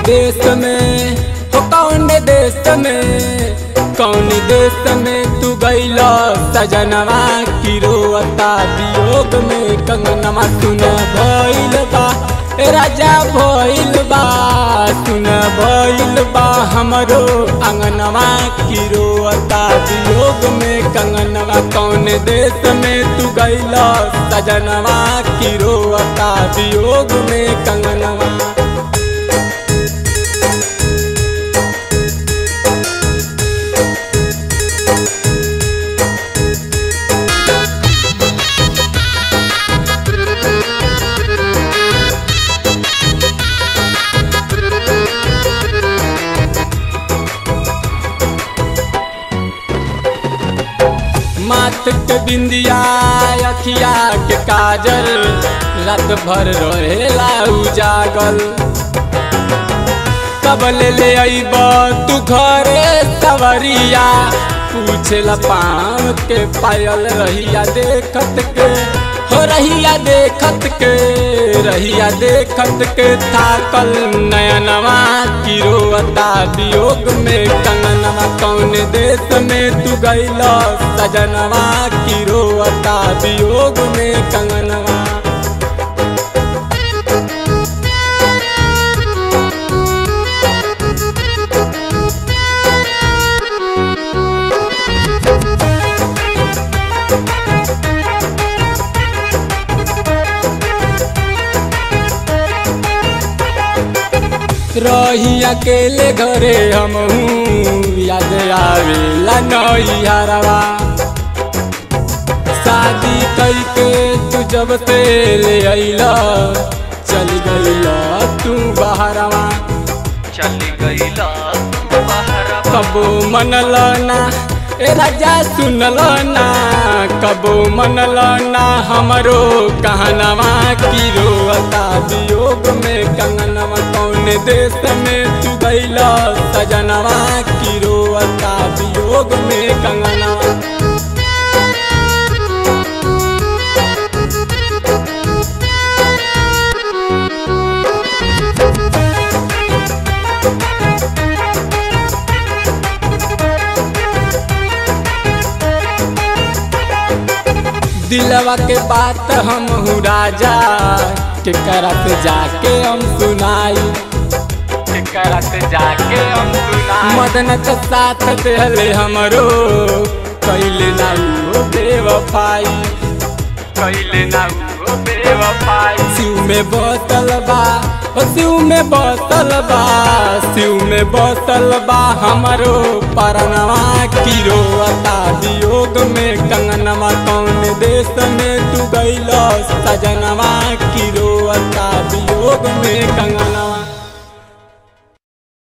देश में हो कौन देश में कौन देश में तू गैला सजनवा की रोता वियोग में कंगनवा सुन भइल बा ए राजा भइल बा सुन भइल बा हमरो अंगनवा की रोता वियोग में कंगनवा कौन देश में तू गैला सजनवा की रोता वियोग में कंगनवा माथ के बिंदिया अखिया के काजल रात भर रहेला उजागल कब ले ले अइब तू घरे सवरिया पूछेला पाँव के पायल रहिया देखत के हो रहिया देखत के रहिया देखत के थाकल नयनवा की रोता वियोग में कंगनवा कौन देश में तू गैला सजनवा की रोता वियोग में कंगनवा रही अकेले घरे हम याद आवेला नैहरवा शादी करके तू जब से ले अइला चल गइला तू बाहरवा चली गईला बहरवा कबो मनल ना ए राजा सुनल ना कबो मनल ना हमरो कहनवा की रोता वियोग में कंगनवा कौन देश में तू गैला सजनवा की रोता वियोग में कंगनवा दिलवा के बात हम हूँ राजा के करत जाके हम सुनाई के करत जाके हम सुनाई मदन के साथ दिले हमरो कैले ना वो बेवफाई कैले ना वो बेवफाई शिव में बोतल बा ओ शिव में बोतल बा शिव में बोतल बा हमरो परनवा की रोता वियोग में कंगनवा कौन देश में तू गैला सजनवा